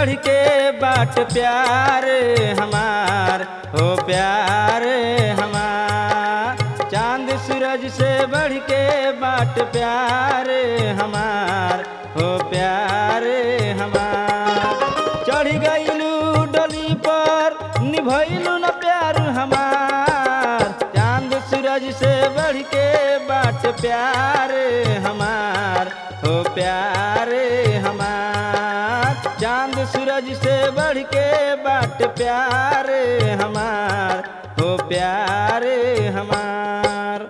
बढ़ के बाट प्यार हमार हो प्यार हमार चांद सूरज से बढ़ के बाट प्यार हमार हो प्यार हमार चढ़ गईलू डली पर निभैलू न प्यार हमार चांद सूरज से बढ़ के बाट प्यार हमार हो प्यार हमार चांद सूरज से बढ़ के बाट प्यार हमार हो प्यार हमार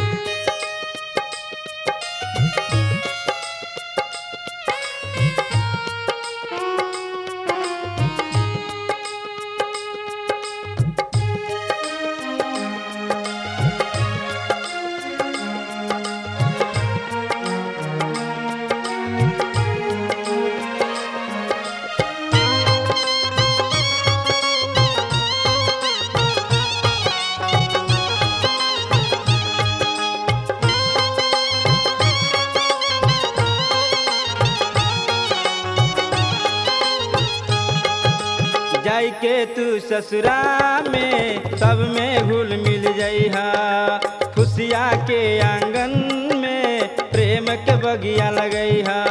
जाई के तू ससुरा में सब में घुल मिल जइहा खुशिया के आंगन में प्रेम के बगिया लगइहा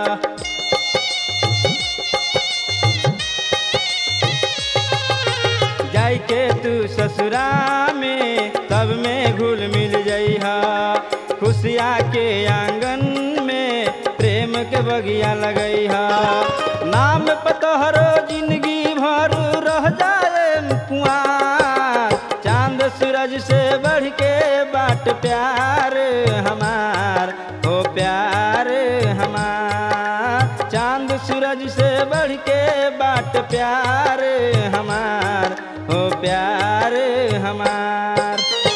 जाई के तू ससुरा में सब में घुल मिल जइहा खुशिया के आंगन में प्रेम के बगिया लगइहा नाम पतोहरो जिंदगी भर रह जाए कुआर चांद सूरज से बढ़ के बाट प्यार हमार हो प्यार हमार चांद सूरज से बढ़ के बाट प्यार हमार हो प्यार हमार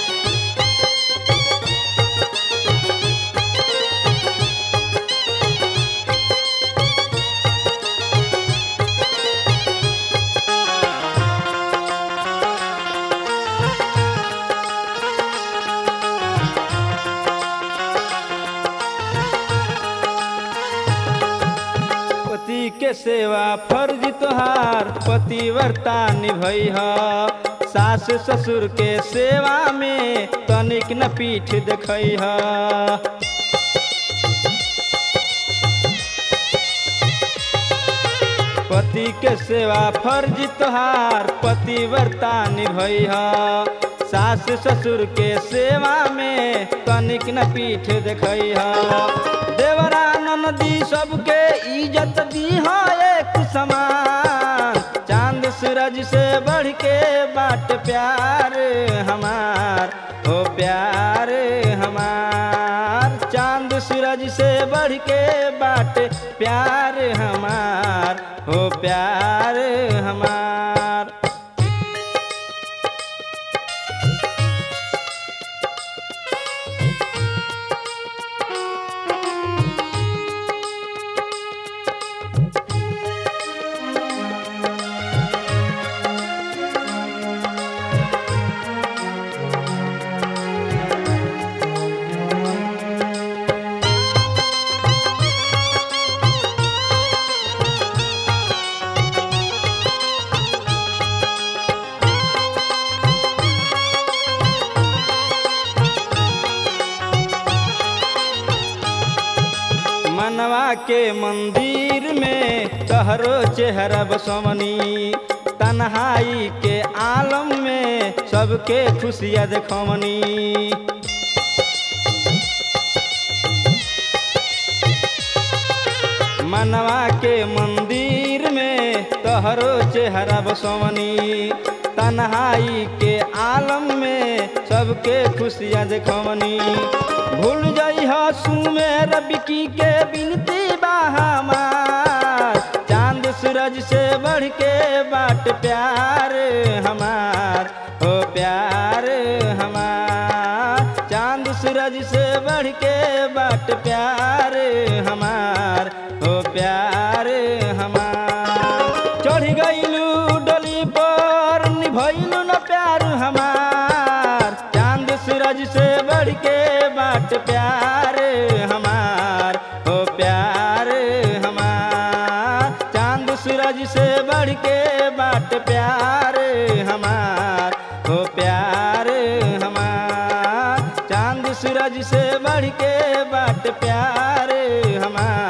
पति के सेवा फर्ज तोहार पतिव्रता निभैह सास ससुर के सेवा में तनिक न पीठ देखैह पति के सेवा फर्ज तोहार पतिव्रता निभैह सास ससुर के सेवा में तनिक न पीठ देखैह देवरा नदी सबके इज्जत दी एक समान चांद सूरज से बढ़ के बाट प्यार हमार हो प्यार हमार चांद सूरज से बढ़ के बाट प्यार हमार हो प्यार हमार मनवा के मंदिर में तहरो चेहरा बसवनी तन्हाई के आलम में सबके खुशियाँ देखवनी मनवा के मंदिर में तहरो चेहरा बसवनी तन्हाई के आलम में सबके खुशियाँ देखवनी भूल जाइ सुमेर बिकी के बिनती बहामार चांद सूरज से बढ़ के बाट प्यार हमार हो प्यार हमार चांद सूरज से बढ़ के बाट प्यार हमार हो प्यार हमार चढ़ गईलू डली पर निभैलू न प्यार हमार चांद सूरज से बढ़ के बाट प्यार हमार हो प्यार हमार चांद सूरज से के बाट प्यार हमार हो प्यार हमार चांद सूरज से बढ़ के बाट प्यार हमार